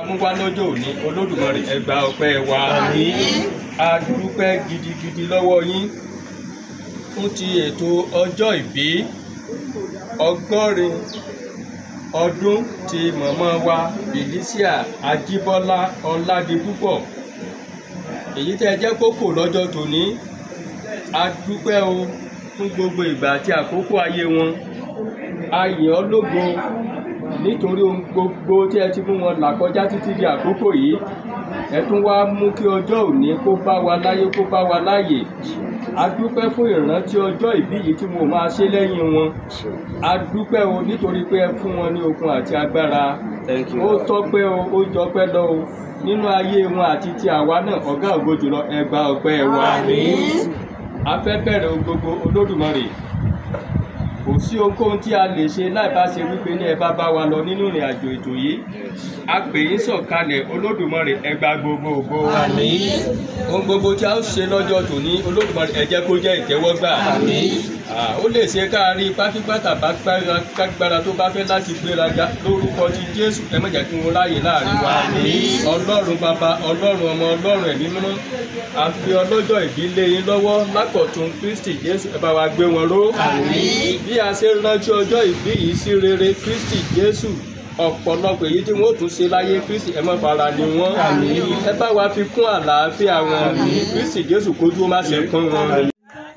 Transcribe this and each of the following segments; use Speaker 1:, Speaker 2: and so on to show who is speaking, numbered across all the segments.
Speaker 1: mú wá lọ́jọ́ òní olódùmarè ẹ gba ọpẹ́ wa a dúpẹ́ gidigidi lọ́wọ́ yín fún ti ètò ọjọ́ ìbí ọgọ́rin ọdún ti mọ̀mọ́ wa Felicia Ajíbọ́lá Ọládipúpọ̀ èyí tẹ́ ẹ jẹ́ kókò lọ́jọ́ tòní a dúpẹ́ o fún gbogbo ìgbà àti àkókò ayé wọn a yìn ọ́ lógo nítorí ohun gbogbo tí ẹ ti mú wọn là kọjá títí di àkókò yìí ẹ tún wá mú kí ọjọ́ òní kó bá wa láyé kó bá wa láàyè a dúpẹ́ fún ìrántí ọjọ́ ìbí yìí tí mo máa ṣe lẹ́yìn wọn a dúpẹ́ o nítorí pé ẹ fún wọn ní okun àti agbára ó tọ́pẹ́ o ó jọpẹ́ lọ o nínú ayé wọn àti ti àwa náà ọ̀gá ògo jùlọ ẹ gba ọpẹ́ wa a fẹ́ bẹ̀rẹ̀ ohun gbogbo olódùmarè kò sí ohunkóhun tí a lè ṣe láì bá ṣe wípé ní ẹ bá bá wa lọ nínú ìrìn àjò ètò yìí a pè yín sọ̀kalẹ̀ olódùmarè ẹ gba gbogbo ògo wa ohun gbogbo tí a ó ṣe lọ́jọ́ tòní olódùmarè ẹ jẹ́ kó jẹ́ ìtẹ́wọ́gbà ó lè ṣe ká rí pátípátá bá gbára tó bá fẹ́ láti gbéraga lórúkọ ti jésù ẹ má jẹ́ kí wọ́n ráàyè láàrin wa ọlọ́run bàbá ọlọ́run ọmọ ọlọ́run ẹ̀mí mímọ́ a fi ọlọ́jọ́ ìbílé yín lọ́wọ́ lákọ̀tún kristi jésù ẹ bá wa gbé wọn ró bí a ṣe rántí ọjọ́ ìbí yìí sí rere kristi jésù ọ̀pọ̀lọpọ̀ èyí tí wọ́n tún ṣe láyé kristi ẹ má fara ni wọ́n ẹ bá wa fi kún àlàáfíà wọn kristi jésù kójú má ṣe kún wọn.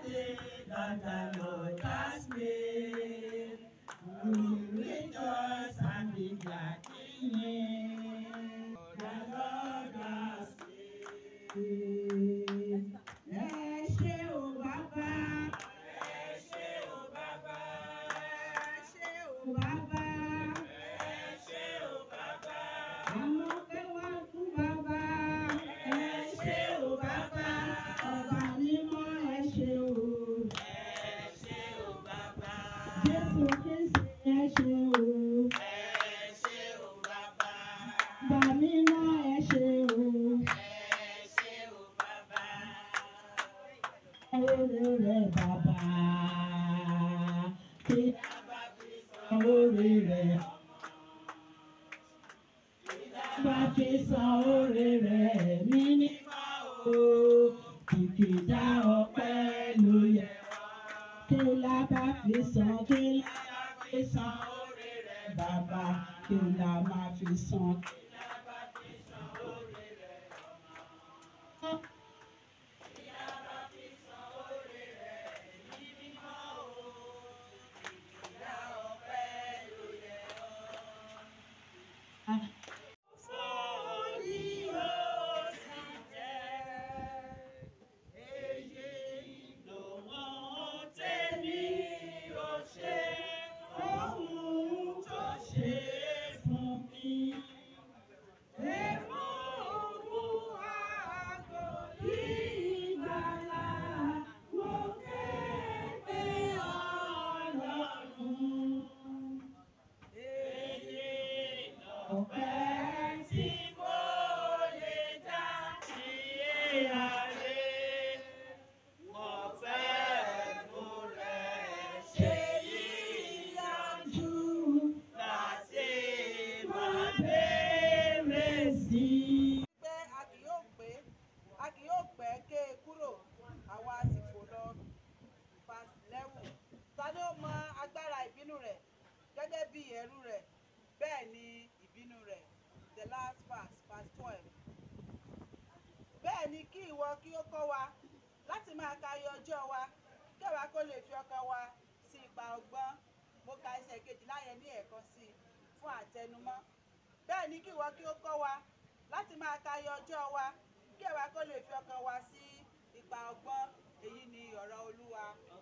Speaker 2: bẹ́ẹ̀ ni kí ìwọ kí ó kọ́ wa láti máa tayọ ọjọ́ wa kí àwa kó lè fi ọkàn wa sí ipa ọgbọ́n èyí ni ọ̀rọ̀ olúwa.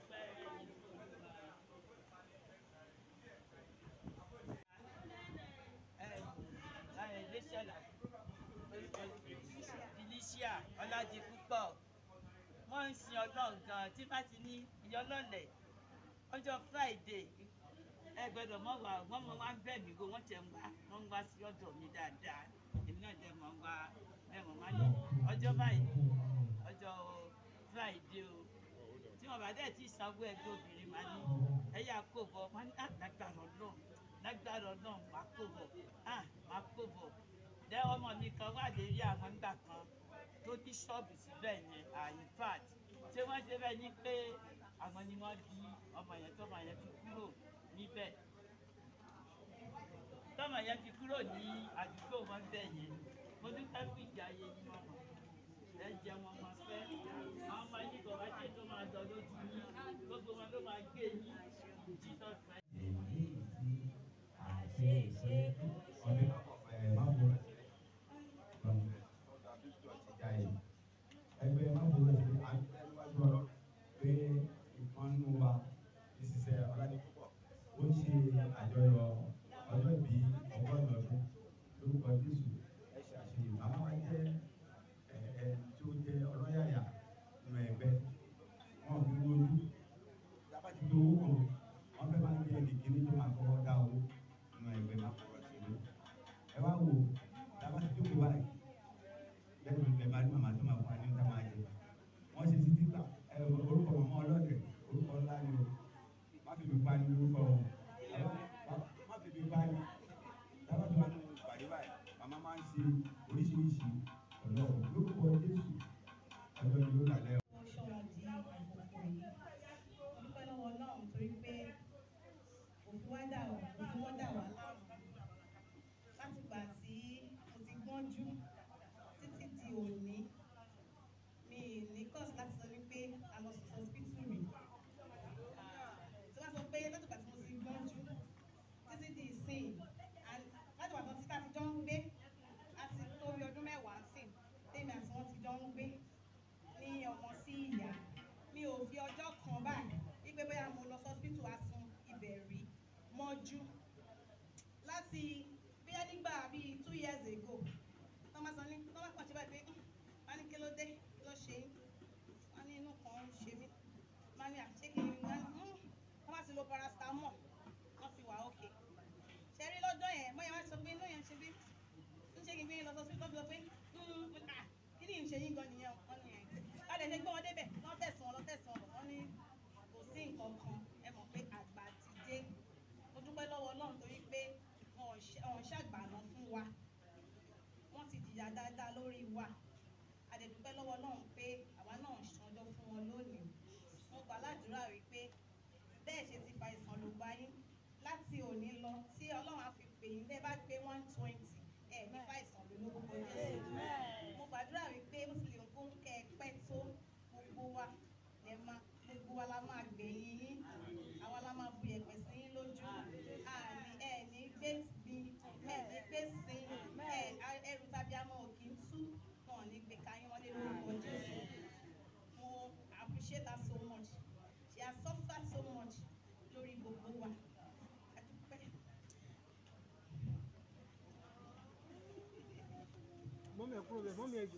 Speaker 3: Felicia Ọládipúpọ̀ wọ́n ń sin ọlọ́run gan tí bá ti ní ìyọlọ́lẹ̀ ọjọ́ Friday ẹ gbọ́dọ̀ mọ̀ wá wọ́n mọ̀ wá ń bẹ̀ mí go wọ́n tẹ̀ ń wá wọ́n ń wá sí ọ̀dọ̀ mi dáadáa èmi náà dẹ̀ mọ̀ ń wá ẹ mọ̀ má ní ọjọ́ báyìí ọjọ́ Friday o tí wọ́n bá dẹ̀ tí sanwó ẹgbẹ́ obìnrin máa ní ẹ̀yà kò bọ̀ wọ́n ní lágbára ọlọ́run lágbára ọlọ́run máa kò bọ̀ máa kò bọ̀ dẹ́ ọmọ mi kan wà lérí àwọn ńgbà kan tó ní ṣọ́ọ̀bù síbẹ̀ yẹn àyífàt ṣé wọ́n ṣe bẹ́ẹ̀ ni pé àwọn ni wọ́n bí ọmọ yẹn tọ́mọ yẹn fi kúrò níbẹ̀ tọ́mọ yẹn fi kúrò ní àdúgbò wọn bẹ̀ yẹn mo dúpẹ́ fún ìjà ayé yín wọn ẹ jẹ wọn máa fẹ́ àwọn ọmọ yìí kò wá ṣe tó máa dọ̀ lójú yín gbogbo wọn ló máa gbé yín jesus christ.
Speaker 4: ẹgbẹ́ mábòrò ṣe àgbẹ̀wájú pé ìpọ́nú wa ìṣiṣẹ́ ọ̀làdìpọ̀ ó ń ṣe àjọyọ̀ ọjọ́ ìbí ọgọ́rùn-ún ọdún lórúkọ jésù ṣàṣeyìn màmá wa jẹ́ ẹ ẹ tí ó jẹ́ ọlọ́yàyà nínú ẹgbẹ́ wọn fi wojú lábàtí tó owó kan wọn fẹ́ máa ń gbé ẹnì kíní tó máa kọ́kọ́ dá owó nínú ẹgbẹ́ máa kọ́kọ́ sí i ẹ wá wò lábàtí tó kó báyìí lẹ́nu ìgbẹ́ máa ní màmá tó máa fún wa ní níta máa jẹ wọ́n ṣe títí gbà ẹ orúkọ màmá ọlọ́dẹ orúkọ ńlá ni o má fi mi pa ní orúkọ o má fi mi pa ní lábàtí wọn ní ìpàdé báyìí màmá máa ń ṣe oríṣiríṣi ọ̀nà lórúkọ jésù ọjọ́ ìlú kàlẹ́
Speaker 5: ó ṣọ́ra di àkókò yìí dúpẹ́ lọ́wọ́ náà torí pé òfin wá dà wá òfin wọ́n dà wá láàmú láti gbà tí mo ti gbọ́njú títí di òní mi ní cause láti sọ wípé a lọ sí hospital rí tí wọ́n sọ pé láti gbà tí mo ti gbọ́njú títí di ìsìn and láti gbà tí tá a ti jọ ń gbé láti tó bí ọdún mẹ́wàá sìn tèmi àti wọn ti jọ ń gbé ní ọmọ sí ìyá mi ò fi ọjọ́ kan báyìí wípé bóyá mo lọ sọ́sítù asun ibẹ̀ rí mọ́jú láti bóyá nígbà bíi two years ago tó máa sọ ní tó máa pàṣẹ báyìí pé wọ́n ní kí ló dé kí ló ṣe yín wọ́n ní inú kan ń ṣe mí wọ́n ní àṣé kí n wọ́n bá ti lo paracetamol wọ́n ti wà ókè ṣe rí lọ́jọ́ yẹn bóyá wọ́n sọ pé inú yẹn ń ṣe bí ń ṣe kí n gbé yín lọ sọ́sítù tó fi sọ pé kí ni ìṣe yín gan nìyẹn wọ́n ní ẹ̀ láti ṣe gbé wọn débẹ̀ wọ́n tẹ̀sán wọn lọ tẹ̀sán wọn wọ́n ní kò sí nǹkan kan ẹ mọ̀ pé àgbà ti dé mo dúpẹ́ lọ́wọ́ Ọlọ́run torí pé wọn ò ṣe- wọn ò ṣàgbàna fún wa wọ́n ti jìyà dáadáa lórí wa àdẹ̀dúpẹ́ lọ́wọ́ Ọlọ́run pé àwa náà ṣanjọ́ fún wọn lónìí mo gbà ládùúrà wípé bẹ́ẹ̀ ṣe ti fa ìsàn ló bá yín láti òní lọ tí Ọlọ́run á fi pè yín bẹ́ẹ̀ bá gbé one twenty ẹ̀ ní fa ìsàn ló lórúkọ Jésù mo gbàdúrà wípé ó sì lè kó kẹ́ ẹ pẹ́ tó gbogbo wa lè máa gbogbo wa la máa gbẹ̀yìn yín àwa la máa bu ẹ̀pẹ̀ sí yín lójú àní ẹ̀ ní gbé bí ẹ̀ ní gbé sí ẹ̀ ẹrù tàbí àmọ́ òkì ń tú wọn ò ní gbé káyín wọlé lórúkọ Jésù mo appreciate her so much she has suffered so much lórí gbogbo wa a dúpẹ́.
Speaker 6: mọ́mí ẹ̀ kúrò bẹ́ẹ̀ mọ́mí ẹ̀ jù.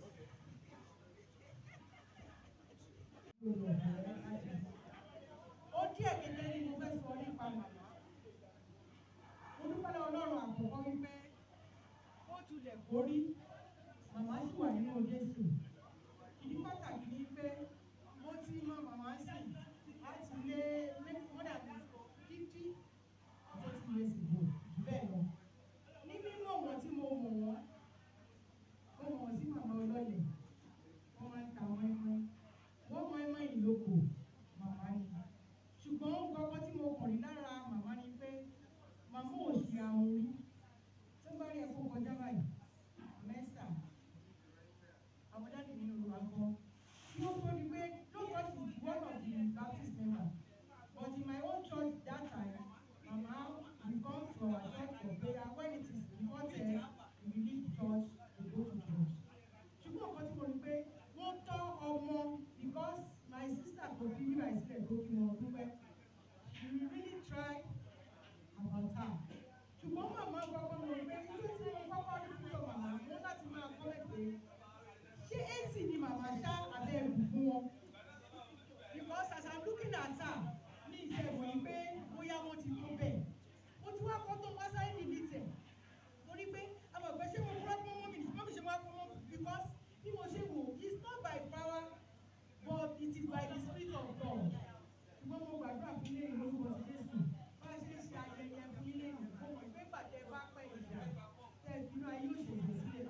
Speaker 7: ó díẹ̀ kékeré ni mo fẹ́ sọ nípa màmá mo dúpẹ́ lọ́wọ́ ọlọ́run àkọ́kọ́ wípé ó tulẹ̀ borí màmá sì wà nínú jésù ìdí pàtàkì ni pé mo ti mọ màmá sì láti lé lé mọ́dà fífí tó ti lè sì bò jù bẹ́ẹ̀ lọ ní mímọ̀ wọn tí mo mọ̀ wọ́n mo mọ̀ wọ́n sí màmá ọlọ́lẹ̀ wọ́n máa ń ta wọ́n ẹmọ́ wọ́n mọ ẹmọ́ ìlókò màmá ni ṣùgbọ́n gbọ́gbọ́ tí mo kàn rí lára màmá ni pé màmá ò ṣe àwọn orí tó bá rí ẹ̀kọ́ kọjá báyìí mẹ́sà àwọn dáàdì nínú olùwà gan tí ó tó di pé lóòótọ́ she is one of the Baptist members but in my own church that time mama we come to our church for prayer when it is before ten we leave church we go to church ṣùgbọ́n nǹkan tí mo rí pé wọ́n tọ́ ọmọ because my sister kò fi nígbà ìsílẹ̀ tó kí wọn dúpẹ́ she really try about her ṣùgbọ́n màmá kọ́kọ́ mo rí pé ilé tí mo kọ́kọ́ rí púpọ̀ màmá mo láti máa kọ́ mẹ́pẹ́ ṣé eighty ni màmá ṣá abẹ́ ẹ̀rù fún wọn because as i'm looking at her ní ìṣẹ̀wò yìí pé bóyá wọ́n ti tó bẹ́ẹ̀ mo ti wá kọ́ tó wá sáré nílítẹ̀ torí pé àwọn ọ̀gbẹ́ ṣé mo fura fún mọ́mí ní mọ́mí ṣe wá fún mọ́mí because bí mo ṣe wò it's not by power but it is by the spirit of God ṣùgbọ́n mo gbàdúrà fún ilé ìlú orúkọ ti Jésù bá a ṣe ń ṣe ayẹyẹ fún ilé ìlú mo mọ̀ pé bàtẹ́ bá pẹ́ ìjà tẹ́ ẹ finú ayé òṣèlú sílẹ̀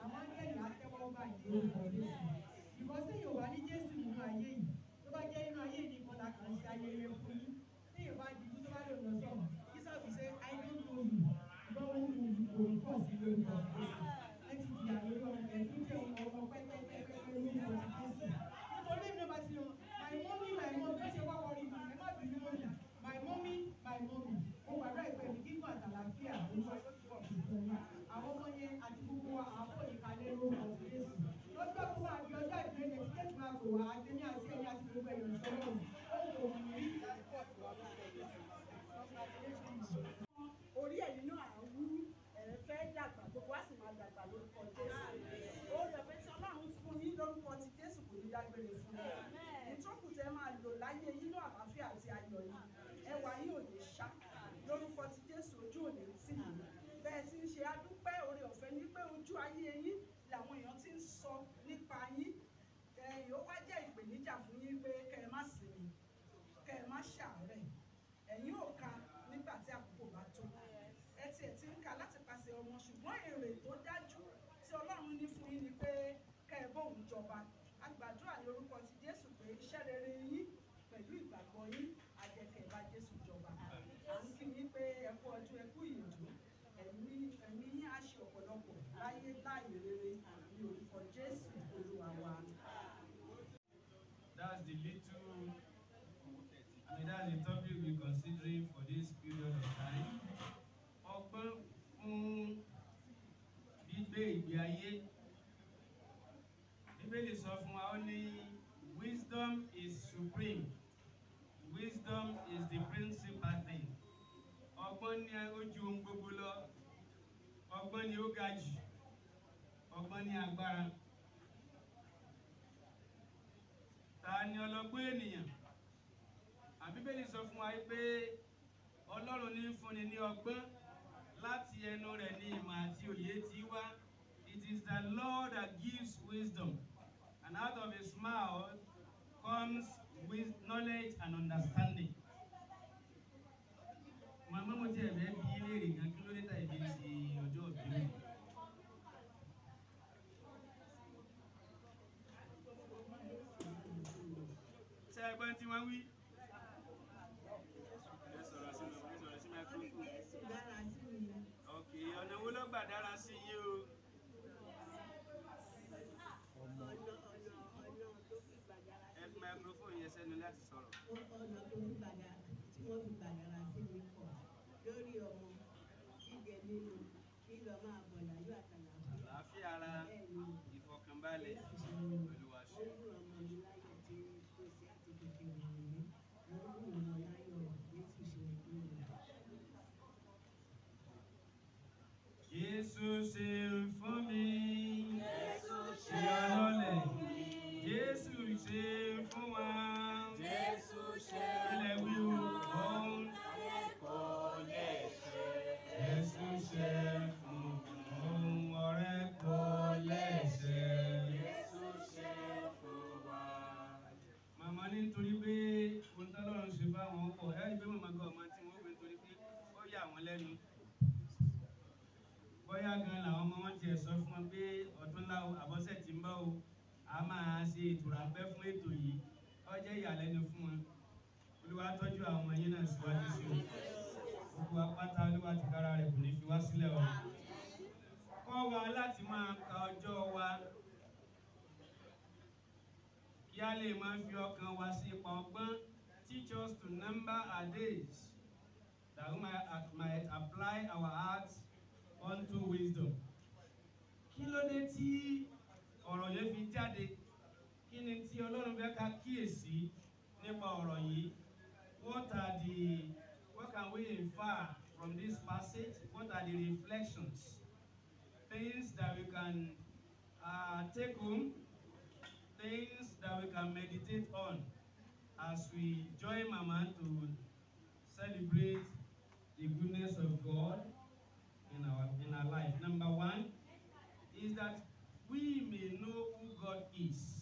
Speaker 7: wá adéní àti ẹ̀yà àti gbogbo ẹ̀yọ̀ ìṣọ́lọ́run ó kò wù mí. orí ẹ̀yìn náà á wú ẹ̀ fẹ́ dàgbà gbogbo á sì máa dàgbà lórúkọ jésù orí ọ̀fẹ́ tí ọlọ́run fún yín lórúkọ ti jésù kò ní dágbére fún yín ìtọ́kù tẹ máa lò láyé yín náà àlàáfíà àti ayọ̀ yìí ẹwà yín ò ní ṣá lórúkọ ti jésù ojú ò ní tì yín bẹ́ẹ̀ tí ń ṣe adúpẹ́ orí ọ̀fẹ́ ní pé ojú ayé yín làwọn èèyàn ti ń sọ nípa yín ẹ̀yìn ó wá jẹ́ ìpèníjà fún yín pé kẹ́ ẹ má sinmi kẹ́ ẹ má ṣàárẹ̀ ẹ̀yin ò ka nígbà tí àkókò bá tó ẹ tiẹ̀ ti ń ka láti pàṣẹ ọmọ ṣùgbọ́n èrè tó dájú tí ọlọ́run ní fún yín ni pé kẹ́ ẹ bóun jọba a gbàdúrà ní orúkọ ti jésù pé iṣẹ́ rere yín pẹ̀lú ìgbàgbọ́ yín àjẹkẹ̀ bá jésù jọba à ń kí yín pé ẹ kú ọdún ẹ kú ìyànjú ẹ̀mí ẹ̀mí yín á ṣe ọ̀pọ̀lọpọ̀ láyé láàyè rere ní orúkọ jésù olúwa wa.
Speaker 8: That's the little, I mean, that's the topic we're considering for this period of time. Ọgbọ́n fún gbígbé ìgbé ayé. Bíbélì sọ fún wa ó ní wisdom is supreme. Wisdom is the principal thing. Ọgbọ́n ní ó ju ohun gbogbo lọ. Ọgbọ́n ni ó ga jù. Ọgbọ́n ní agbára. ta ni ọlọ́gbọ́n ènìyàn àbíbélì sọ fún wa pé ọlọ́run ní fúnni ní ọgbọ́n láti ẹnu rẹ̀ ní ìmọ̀ àti òye tí wá it is the lord that gives wisdom and out of his mouth comes with knowledge and understanding. màmá mo ti ẹ̀bẹ̀ bí léèrè gan kí ló dé tàbí bí ṣe ọjọ́ òbí mi. ṣe ẹgbẹ́ tí wọ́n wí. ẹ sọ̀rọ̀ sí lọ ẹ sọ̀rọ̀ sí microphone.
Speaker 5: dára sí mi.
Speaker 8: ok ọ̀nà wo ló gbà dára sí yín o.
Speaker 5: ọ̀nà ọ̀nà ọ̀nà tó fi gbàdára
Speaker 8: ẹ fi microphone yẹn sẹ́nu láti sọ̀rọ̀.
Speaker 5: ọ̀nà tó fi gbàdára tí wọ́n fi gbàdára sí mi pọ̀ lórí ọmọ jíjẹ nínú lílọ máa bọ̀ láyọ̀ àtàlàfíà.
Speaker 8: àlàáfíà ara ìfọkànbalẹ̀ olúwa ṣe.
Speaker 5: ó wù ọmọ mi láyọ̀ tí kò sí àti kékeré mi ó wù ọmọ láyọ̀ Jésù ṣe fún mi.
Speaker 8: Jésù ṣe fún mi. Jésù ṣe ọlọ́lẹ̀. Jésù ṣe fún wa. Jésù ṣe ilẹ̀ wíwú ọ̀hún. Jésù ṣe fún ohun ọ̀rẹ́ kò lẹ́sẹ̀. Jésù ṣe fún wa. Màmá ní nítorí pé ohun tọ́lọ́run ṣe fáwọn ọkọ̀ ẹ́ ìgbé màmá gan ọmọ tí wọ́n gbé nítorí pé ó yà wọ́n lẹ́nu bóyá gan làwọn ọmọ wọn tiẹ̀ sọ fún wọn pé ọdún láwo àbọ̀sẹ̀ tí ń bọ̀ o a máa ṣe ìtura pẹ́ fún ètò yìí ó jẹ́ ìyàlẹ́nu fún wọn olúwa tọ́jú àwọn ọmọ yín náà síwájú sí o gbogbo apáta olúwa ti kára rẹ̀ kò ní fi wá sílẹ̀ o kọ́ wa láti máa ka ọjọ́ wa kí a lè máa fi ọkàn wa sí ipa ọgbọ́n teach us to number our days that we might, might apply our hearts unto wisdom. Kí ló dé tí ọ̀rọ̀ yẹn fi jáde? Kí ni tí Ọlọ́run fẹ́ ká kíyèsí nípa ọ̀rọ̀ yìí? What are the what can we infer from this passage? What are the reflections? Things that we can uh, take home, things that we can meditate on as we join Mama to celebrate the goodness of God in our in our life. Number one is that we may know who God is.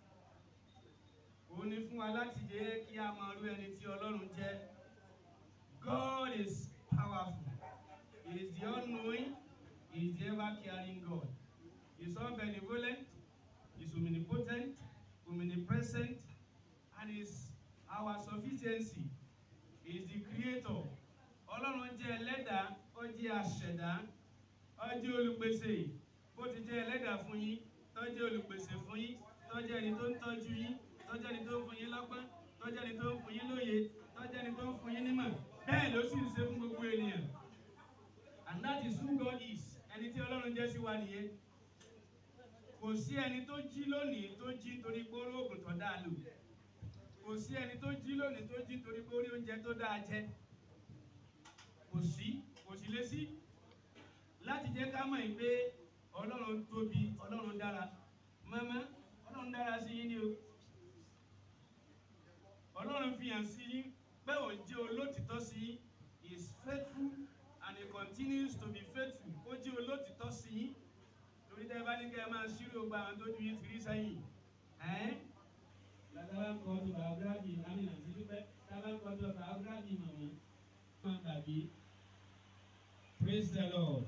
Speaker 8: Ó ní fún wa láti jẹ́ kí a máa rú ẹni tí Ọlọ́run jẹ́. God is powerful. He is the all-knowing. He is the ever-caring God. He is all benevolent. He is omnipotent, omnipresent, and is our sufficiency. He is the creator. Ọlọ́run jẹ́ ẹlẹ́dàá, ó jẹ́ aṣẹ̀dá, ó jẹ́ olùpèsè. Bó ti jẹ́ ẹlẹ́dàá fún yín, tó jẹ́ olùpèsè fún yín, tó jẹ́ ẹni tó ń tọ́jú yín, tó jẹ́ ẹni tó ń fún yín lọ́gbọ́n, tó jẹ́ ẹni tó ń fún yín lóye, tó jẹ́ ẹni tó ń fún yín nímọ̀. Bẹ́ẹ̀ ló sì ń ṣe fún gbogbo ènìyàn. And that is who God is. Ẹni tí Ọlọ́run jẹ́ sí wa nìyẹn. Kò kò sí ẹni tó jí lónìí tó jí nítorí pé ó rí oògùn tó dáa lò kò sí ẹni tó jí lónìí tó jí nítorí pé ó rí oúnjẹ tó dáa jẹ kò sí kò sí lé sí láti jẹ́ ká mọ̀ yìí pé ọlọ́run tóbi ọlọ́run dára mọ́mọ́ ọlọ́run dára sí yín ni o ọlọ́run fi hàn sí yín pé òun jẹ́ olótìtọ́ sí yín he is faithful and he continues to be faithful ó jẹ́ olótìtọ́ sí yín torí tẹ́ ẹ bá ní kẹ́ ẹ máa ṣírò gba àwọn tó ju yín ti rí sẹ́yìn ẹ́n
Speaker 9: Bàbá ń kọ́ tó biography àmì àti dúpẹ́. Bàbá ń kọ́ tó biography màmá. Máa gbàgbé. Praise the Lord.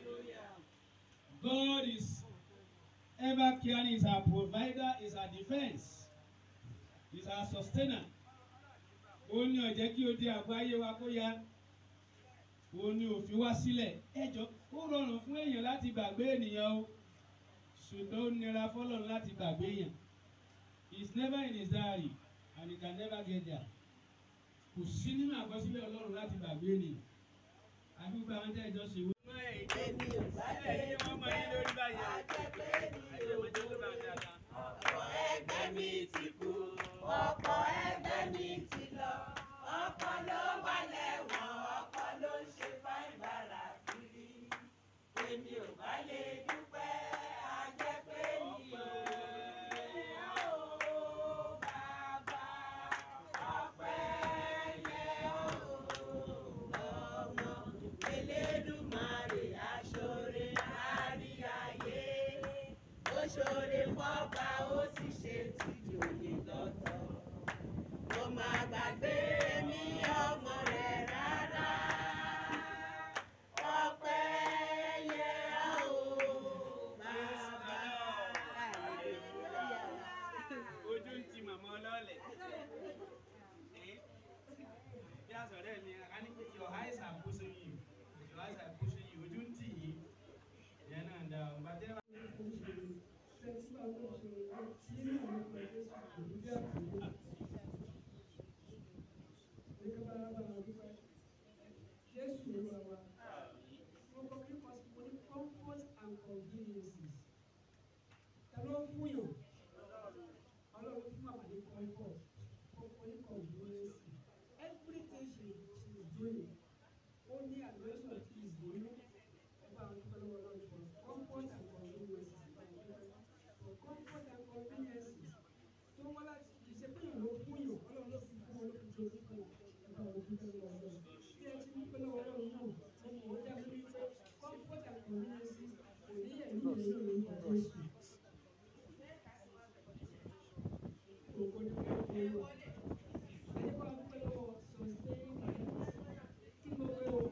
Speaker 9: God is ever caring, is our provider, is our defense, is our sustainer. Ó ní ó jẹ́ kí o di àgọ́ ayé wa kó ya. Ó ní òfin wá sílẹ̀. Ẹjọ́ ó rọrùn fún èèyàn láti gbàgbé ènìyàn o. Ṣùgbọ́n ó nira fọ́lọ́run láti gbàgbé èèyàn. He is never in his diary and he can never get there. Kò sí nínú àkọsílẹ̀ Ọlọ́run láti gbàgbé ènìyàn. Àbí gbogbo àwọn tẹ́ ẹjọ́ ṣe wé.
Speaker 3: èmi ò bá lè
Speaker 8: ẹ̀yin wọ́n mọ yín lórí báyìí o.
Speaker 3: àjẹpẹ́ mi
Speaker 8: Ẹ̀yin ọmọ jẹ́ lórí àti àga.
Speaker 3: ọ̀pọ̀ ẹgbẹ́ mi ti kú ọ̀pọ̀ ẹgbẹ́ mi ti lọ ọ̀pọ̀ ló wà lẹ́wọ̀n ọ̀pọ̀ ló ń ṣe fáìbàrà kiri èmi ò bá lè dúpẹ́ àjẹpẹ́ mi ò ó bàbá ọpẹ́ yẹ ó ọmọ Elédùmarè aṣọ́re kárí ayé ó ṣoore fọ́ba ó sì ṣe tìjòyè lọ́tọ̀ kò má gbàgbé mi ọmọ rẹ̀ rárá ọpẹ́ yẹ ó bàbá
Speaker 8: ojú ń ti màmá ọlọ́ọ̀lẹ̀. Eh? bí a sọ̀rọ̀ ẹ̀ ni a ní pé your eyes are pushing you your eyes are pushing you ojú ń tì yín ìyẹn náà dá o bá tẹ́ bá.
Speaker 7: Jésù ló wà wá. Wọ́n kọ́ kí wọ́n sọ ní comfort and conveniences. Ta ló ń fún yàn? Ọlọ́run fún màmá ní comfort. Kọ́kọ́ ní conveniences. Everything she she is doing. Ó ní admission tí is doing. Ẹ bá àwọn dúpẹ́ lọ́wọ́ Ọlọ́run for comfort and conveniences. For comfort and conveniences. Tó wọ́n láti ìṣe pé yàn ló fún yàn. Ọlọ́run ló fi fún wọn ló fi jẹ orí fún wọn. Ẹ bá àwọn dúpẹ́ lọ́wọ́ Ọlọ́run. Bí ẹ ti dúpẹ́ lọ́wọ́ Ọlọ́run náà, mo mọ̀ ó dá lórí pé comfort and conveniences kò ní ẹ̀mí ìlú ìlú ìlú Jésù. Ògo ni fún Olúwa. Ẹ jẹ́ ká dúpẹ́ lọ́wọ́ sustain kí ló wé o.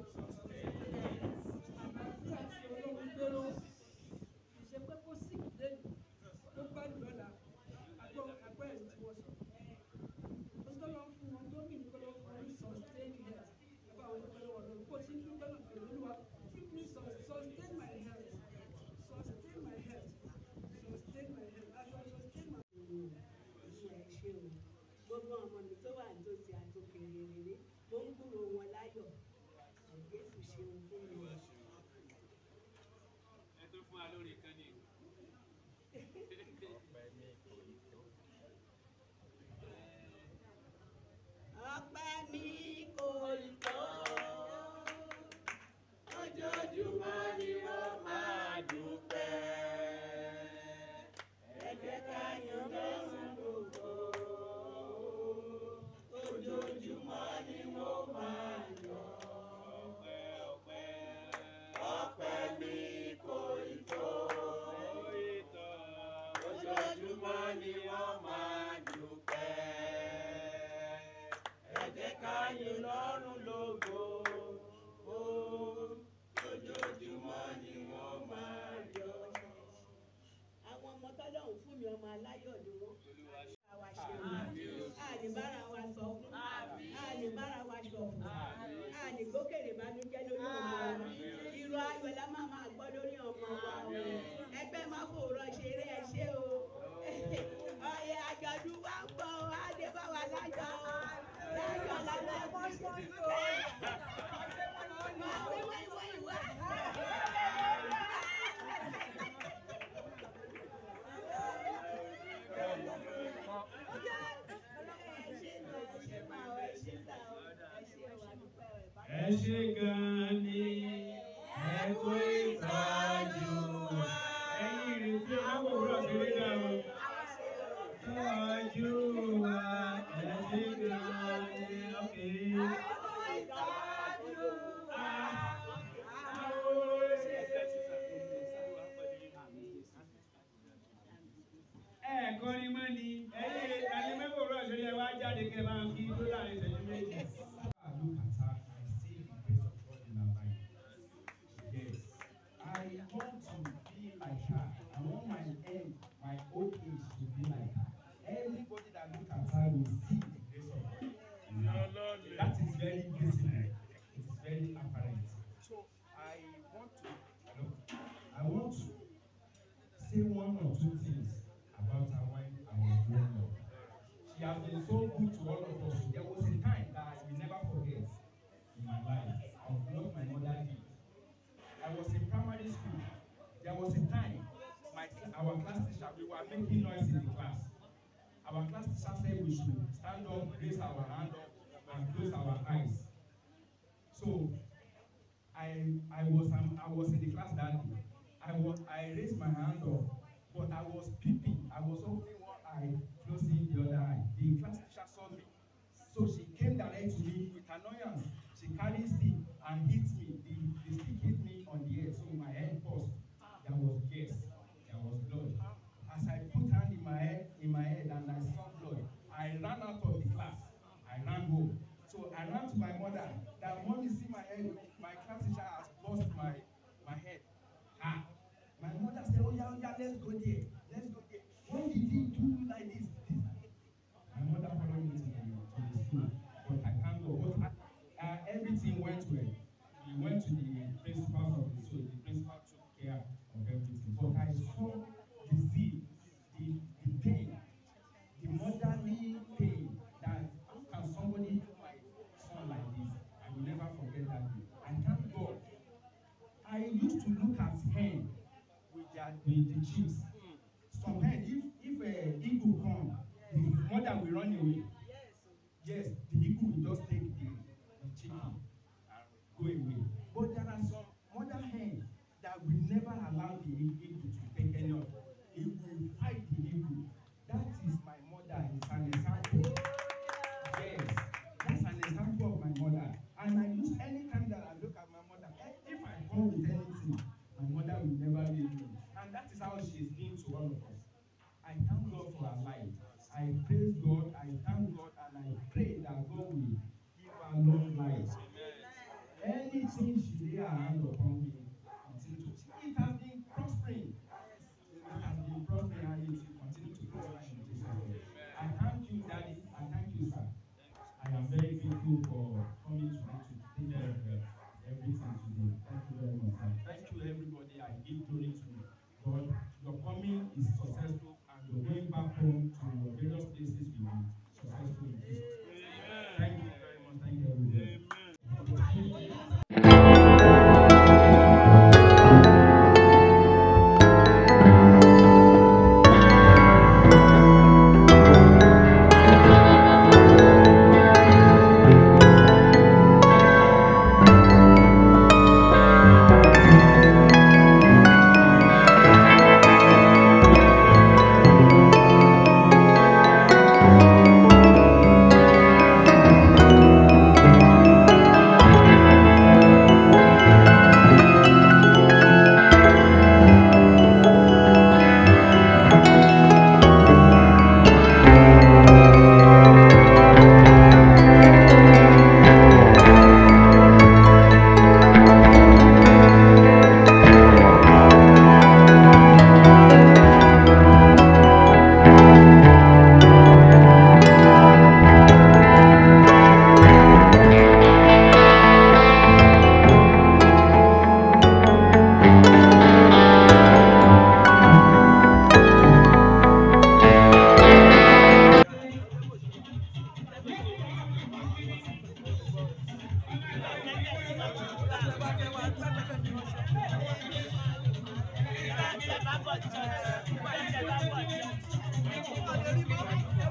Speaker 7: Àlàáfíà tí Ọlọ́run gbéró. Ìṣe pé kó sì lẹ́nu tó gbádùn lọ́la. Àgbọ̀ àgbọ̀ ẹ̀rí tí wọ́n sọ. Ó tó lọ fún wọn tó mì ní kó lọ fún wọn ní sustain health. Ẹ bá wọn dúpẹ́ lọ́wọ́ Ọlọ́run. Kó o ti ń dúpẹ́ lọ́wọ́ pẹ̀lú Olúwa. Give me sus- sustain my health. Sustain my health. Sustain my health. As I sustain my
Speaker 10: gbogbo ọmọ mi tó wà nítòsí àtòkèrè rere mo ń gbúrò wọn láyọ̀ jésù ṣeun fún mi.
Speaker 8: ẹ tó fún wa lórí ìkànnì.
Speaker 3: ọpẹ́ mi kò tó ojoojúmọ́ ni mo máa dúpẹ́ ẹ jẹ́ ká yan lọ́rùn gbogbo ojoojúmọ́ ni mo máa yọ ọpẹ́ ọpẹ́ ọpẹ́ mi kò tó ojoojúmọ́ ni mo máa dúpẹ́ ẹ jẹ́ ká yìn lọ́rùn lógo ó ojoojúmọ́ ni wọ́n máa yọ.
Speaker 10: àwọn ọmọ tọ́lọ́run fún mi ọmọ aláyọ̀ ni wọ́n. àwa ṣe àní bára wa sọ fún àní bára wa sọ fún àní gbókèrè ìbànújẹ́ lórí ọmọ wa irú ayọ̀ la máa máa gbọ́ lórí ọmọ wa ẹgbẹ́ máa fòrọ̀ ṣeré ẹ ṣé o ọyẹ àjọ̀dún wa ń bọ̀ á lè bá wa lájọ lájọ làwọn ẹ̀kọ́ sí o. Máa wí wí wí wá.
Speaker 9: ṣe gan ni ẹ kó ìtọ́jú wa. ẹ̀yin ìrètí ọlọ́wọ́ òwúrọ̀ ṣe rí náà o. tọ́jú wa ẹ ṣe gan ni ọkẹ́. ẹ kọrin mọ́ ni ẹ̀yin ẹ̀yin mẹ́wòó rọ̀ ṣe yẹ wá jáde kẹ́ bá ń kí tó láàrin ìṣẹ́jú méjì.
Speaker 4: I look at her, I see the grace of God in her life. Yes. I want to be like her. I want my end, my old age to be like her. Everybody that look at her will see the grace of God. in her. That is very visible. It is very apparent. So I want to, hello, I want to say one or two things about her when I was growing up. She has been so good to all of us. There was a time that I will never forget in my life of what my mother did. I was in primary school. There was a time my our class teacher we were making noise in the class. Our class teacher said we should stand up, raise our hand up, and close our eyes. So I I was um, I was in the class that day. I was I raised my hand up, but I was peeping. I was opening one eye, closing the other eye. The class teacher saw me, so she came direct to me with annoyance. She carried stick and hit me. The the stick hit me on the head, so my head burst. There was gas, there was blood. As I put hand in my head in my head and I saw blood, I ran out of the class. I ran home. So I ran to my mother. That mom you see my head, my class teacher has bust my my head. Ah, my mother said, Oh yeah, oh yeah, let's go there. Let's go there. When did he do you like this? this? My mother followed me to the, to the school, but I can't go. But I, uh, everything went well. We went to the principal's office, so the principal took care of everything. But I saw the zeal, the, the pain, the motherly pain that how can somebody do my son like this? I will never forget that day. I thank God. I used to look at hen with their with the chicks. Some hen, if if a eagle come, the mother will run away. Yes, the eagle will just take the the chicken and go away. But there are some mother hen that will never allow the eagle to take any of it. It will fight the eagle. That is my mother. It's an example. Yes, that's an example of my mother. And I use anytime that I look at my mother, eh, if I come with anything, my mother will never leave me. And that is how she is being to all of us. I thank God for her life. I praise God, I thank God, and I pray that God will give her long life. Anything she lay her hand upon me, continue to it has been prospering. It has been prospering and it will continue to prosper in Jesus' name. I thank you, Daddy. I thank you, sir. I am very grateful for coming tonight to take care of uh, everything today. Thank you very much, sir. Thank you, everybody. I give glory to God. Your coming is successful and your going back home to your various places will be successful in Jesus. name. Thank you very much. Thank you, everybody.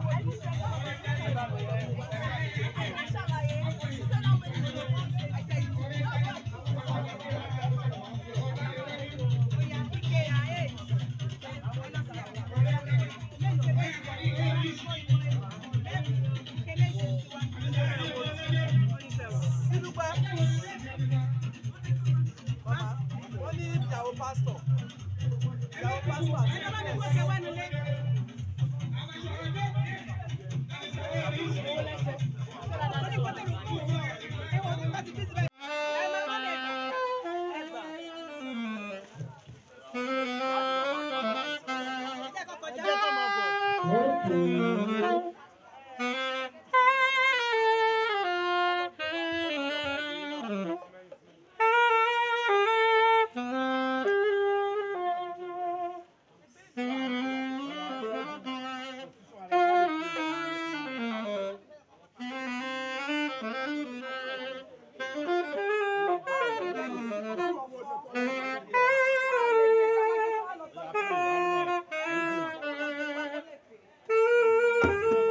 Speaker 11: Ṣàlàyé, ṣiṣẹ́ náà wẹ̀ ní ọ̀pọ̀.
Speaker 2: pásítọ̀ ìyàwó pásítọ̀ àti
Speaker 11: Thank you.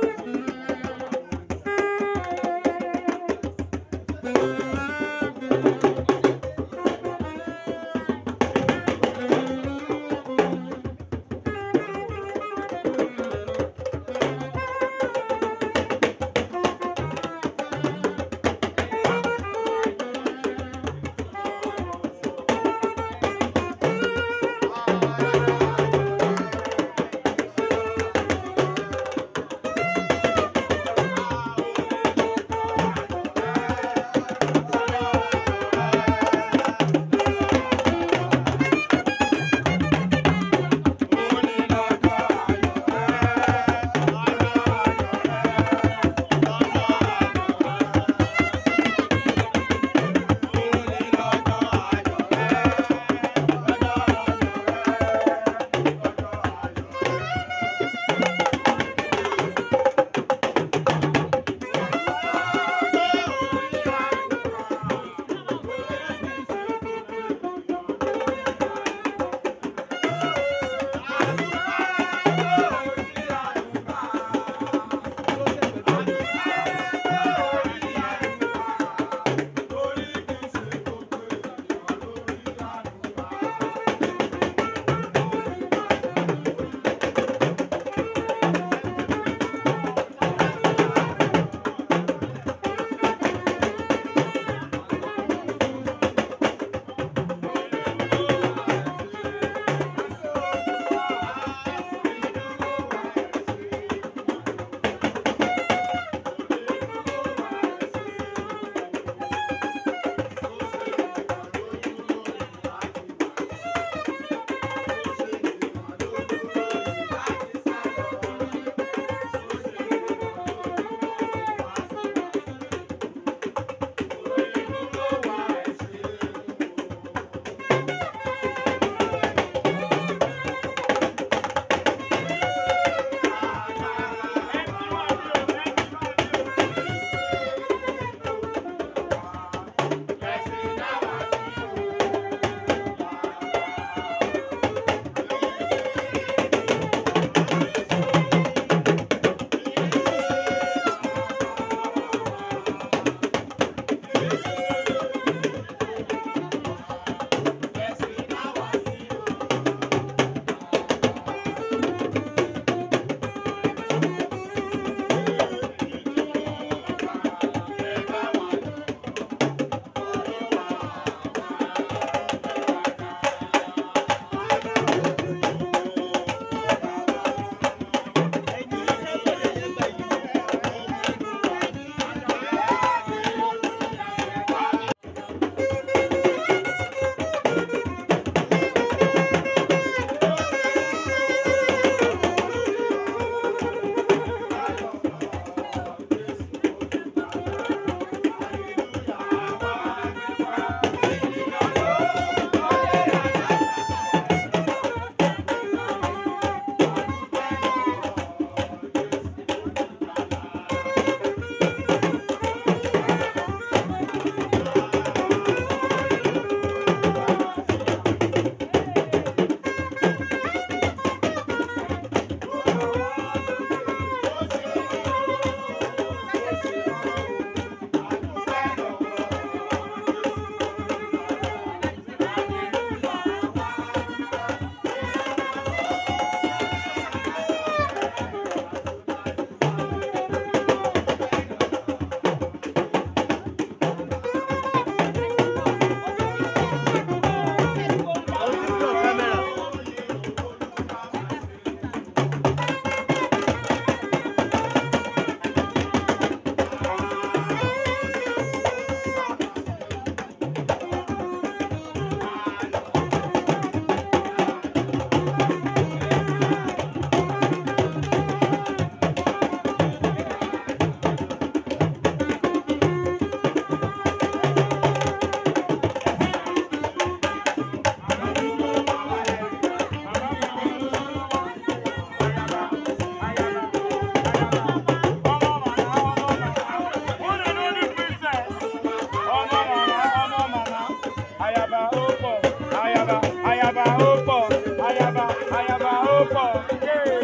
Speaker 11: ayaba ó pọ̀ ayaba ayaba ó pọ̀ ayaba ayaba ó pọ̀. Yay!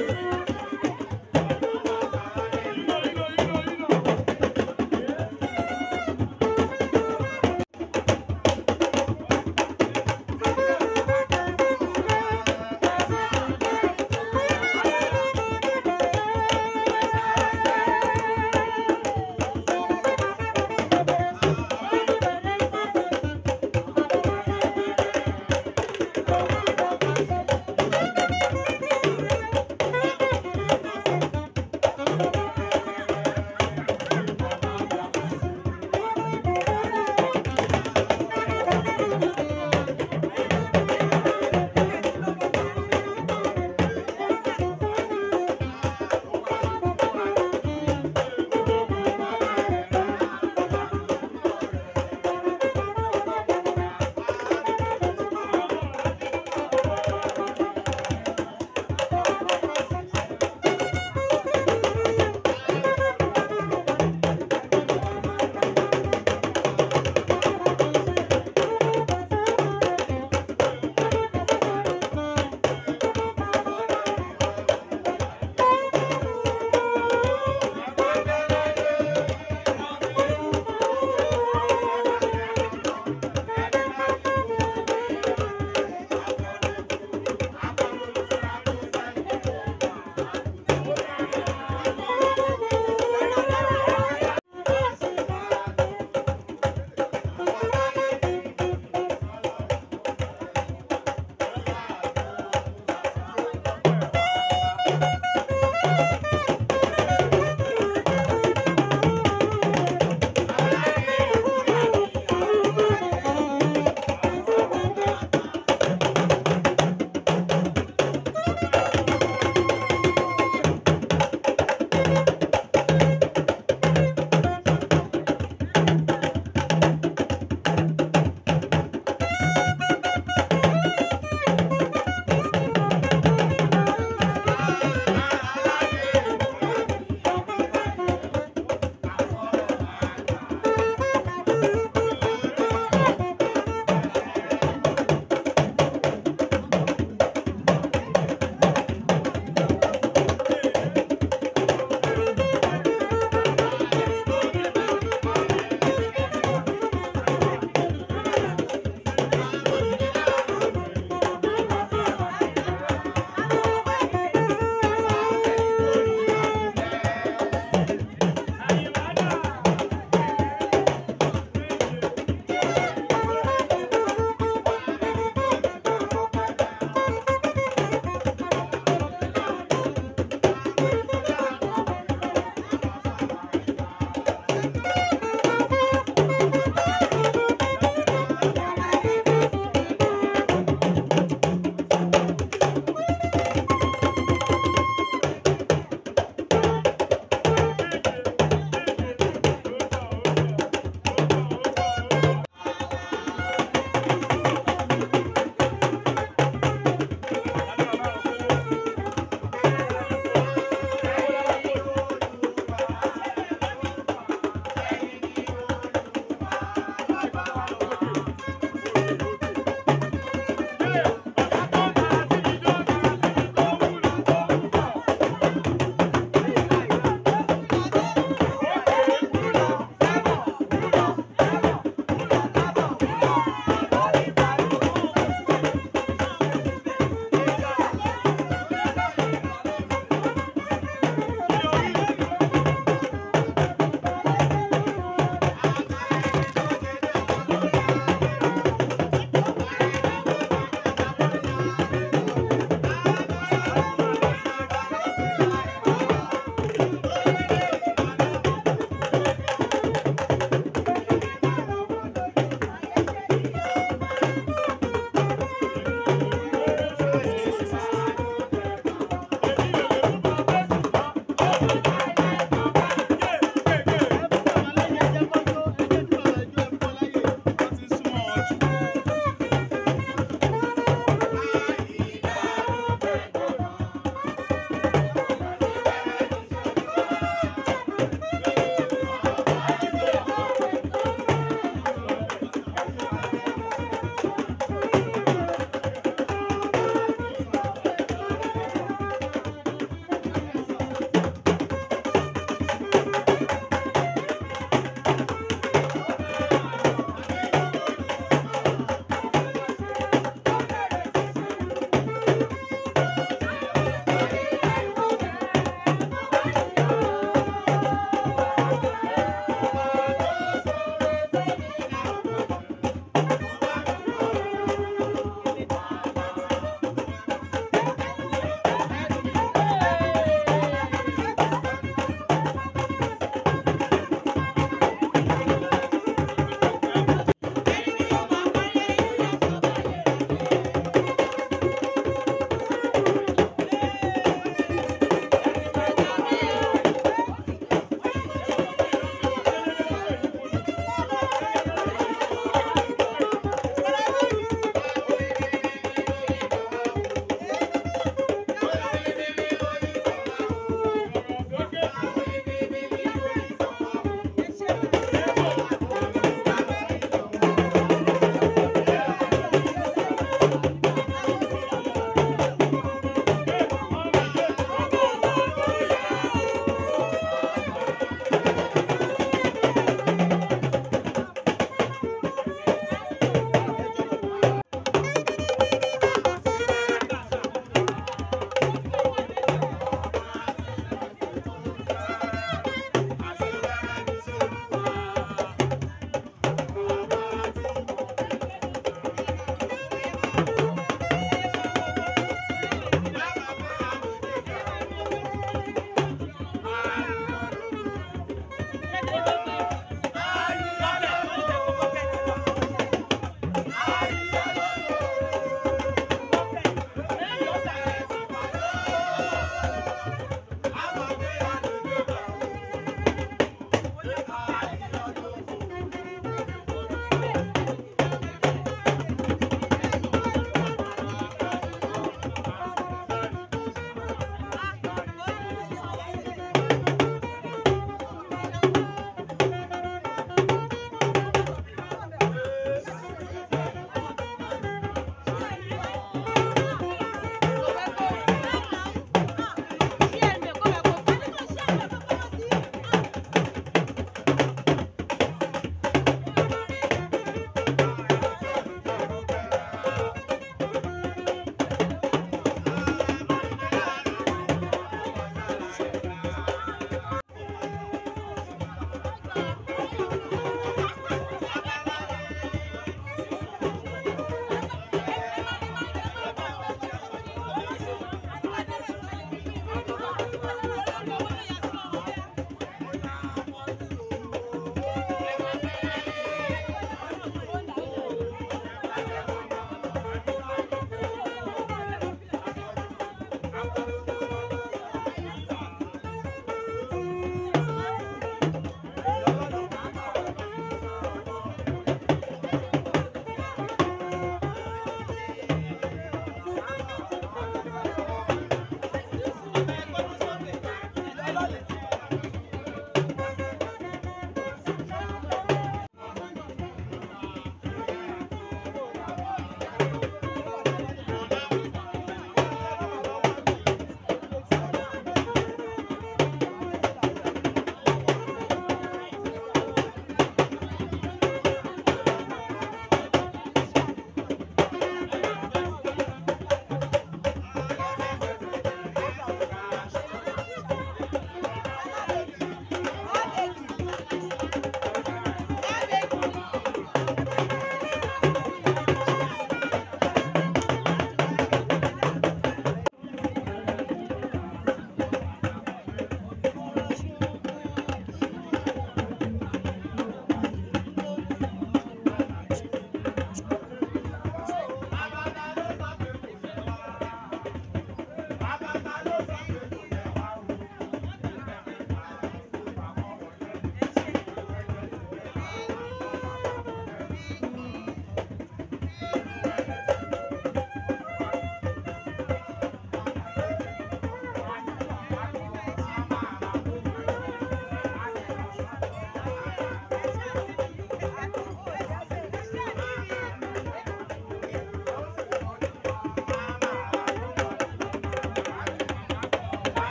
Speaker 12: Thank you.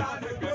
Speaker 1: Àmín.